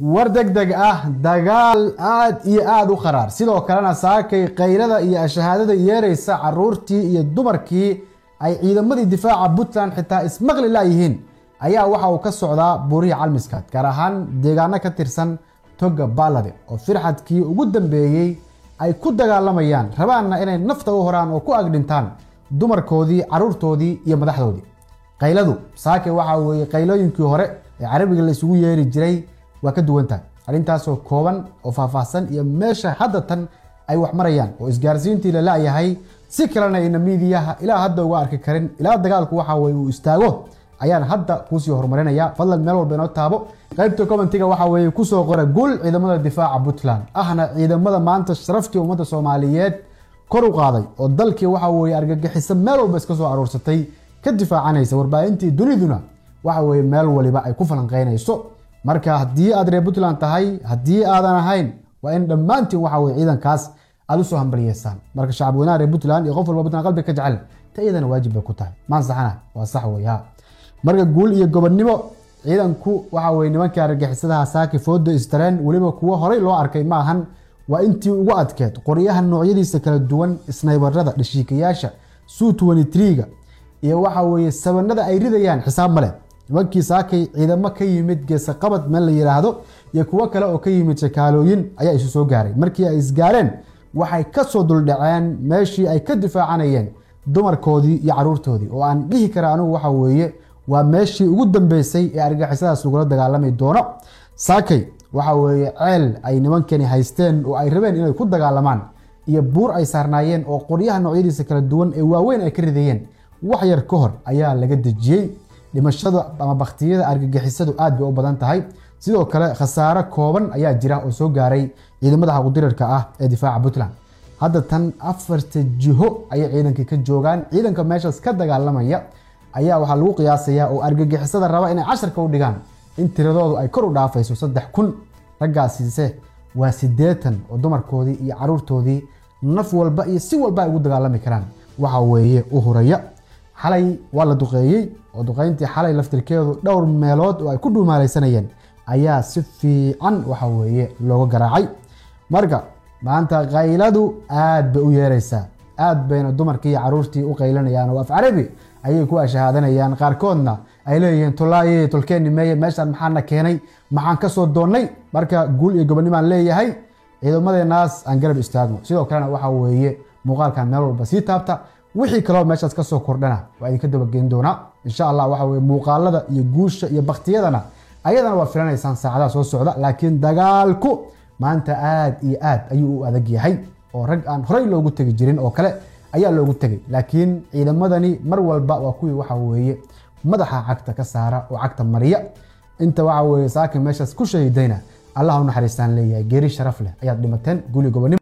war deg deg ah dagaal aad iyo aada u kharaar sidoo kalena saakay kaylada iyo shahaadada yeeraysa caruurtii iyo dumarkii ay ciidamadii difaaca puntland xitaa ismaqli layihiin ayaa waxa uu ka socdaa buurihii calmiskaad gaar ahaan deegaano ka tirsan toga baalade oo firxadkii ugu dambeeyey ay ku dagaalamayaan rabaanna inay nafta u horaan oo ku agdhintaan dumarkoodii caruurtoodii iyo madaxdoodii kayladu saake waxa weeye kaylooyinkii hore ee carabiga la isugu yeeri jiray waa ka duwan tahay arrintaasoo kooban oo faahfaahsan iyo meesha hadda tan ay wax marayaan oo isgaarsiintii la la-yahay si kalena ayna miidiyaha ilaa hadda uga arki karin ilaa dagaalku waxa weye uu istaago ayaan hadda kuusii horumarinaya fadlan meel walba inoo taabo qaybta commentiga waxa weeye kusoo qora guul ciidamada difaaca puntland ahna ciidamada maanta sharaftii ummadda soomaaliyeed kor u qaaday oo dalkii waxa weye argagixiso meel walba iska soo aruursatay ka difaacanaysa warbaahintii duniduna waxa weye meel waliba ay ku falanqeynayso marka haddii aad reer puntland tahay haddii aadan ahayn waa in dhammaantiin waxa weye ciidankaas aada usoo hambaliyeysaan marka shacab weynaha reer puntland iyo qof walba puntland qalbi ka jecel ta iyadana waajib bay ku tahay maan saxana waa sax wey ha marka guul iyo gobonnimo ciidanku waxa weye nimankii argagixisadaha saaki fooda istareen weliba kuwo horey loo arkay ma ahan waa intii ugu adkeed qoryaha noocyadiisa kala duwan snaybarada dhashiikayaasha su ga iyo waxa weye sabanada ay ridayaan xisaab male nimankii saakay ciidamo ka yimid geesaqabad meel la yidhaahdo iyo kuwo kale oo ka yimid shakaalooyin ayaa isu soo gaaray markii ay isgaareen waxay kasoo duldhaceen meeshii ay ka difaacanayeen dumarkoodii iyo caruurtoodii oo aan dhihi kara anigu waxa weeye waa meeshii ugu dambeysay ee argagixisadaas lagula dagaalami doono saakay waxa weeye ceel ay nimankani haysteen oo ay rabeen inay ku dagaalamaan iyo buur ay saarnaayeen oo qoryaha noocyadiisa kala duwan ee waaweyn ay ka ridayeen wax yar ka hor ayaa laga dejiyey dhimashada ama baktiyada argagixisadu aad bay u badan tahay sidoo kale khasaaro kooban ayaa jira oo soo gaaray ciidamada xaqudirarka ah ee difaaca puntland hadda tan afarta jiho ayay ciidankii ka joogaan ciidanka meeshaas ka dagaalamaya ayaa waxaa lagu qiyaasayaa oo argagixisada raba inay casharka u dhigaan in tiradoodu ay kor u dhaafayso saddex kun raggaasiise waa siddeetan oo dumarkoodii iyo caruurtoodii naf walba iyo si walba ay ugu dagaalami karaan waxa weeye u huraya xalay waa la duqeeyey oo duqeyntii xalay laftirkeedu dhowr meelood oo ay ku dhuumaalaysanayeen ayaa si fiican waxa weeye looga garaacay marka maanta kayladu aad bay u yeeraysaa aad bayna dumarkii iyo caruurtii u qaylanayaan oo af carabi ayay ku ashahaadanayaan qaarkoodna ay leeyihiin tolaaye tolkeeni meeye meeshaan maxaana keenay maxaan kasoo doonnay marka guul iyo gobonimaan leeyahay ciidamadeenaas aan garab istaagno sidoo kalena waxa weeye muuqaalkan meel walba sii taabta wixii kaloo meeshaas kasoo kordhana waa idinka dabageyn doonaa insha allah waxa weye muuqaalada iyo guusha iyo baktiyadana ayadana waa filanaysaan saacadaha soo socda laakiin dagaalku maanta aad iyo aad ayuu u adag yahay oo rag aan horey loogu tegi jirin oo kale ayaa loogu tegay laakiin ciidamadani mar walba waa kuwii waxa weeye madaxa cagta ka saara oo cagta mariya inta waxa weye saakin meeshaas ku shahiidayna allah u naxariistaan leeyahay geeri sharaf leh ayaad dhimateen guli gobonimo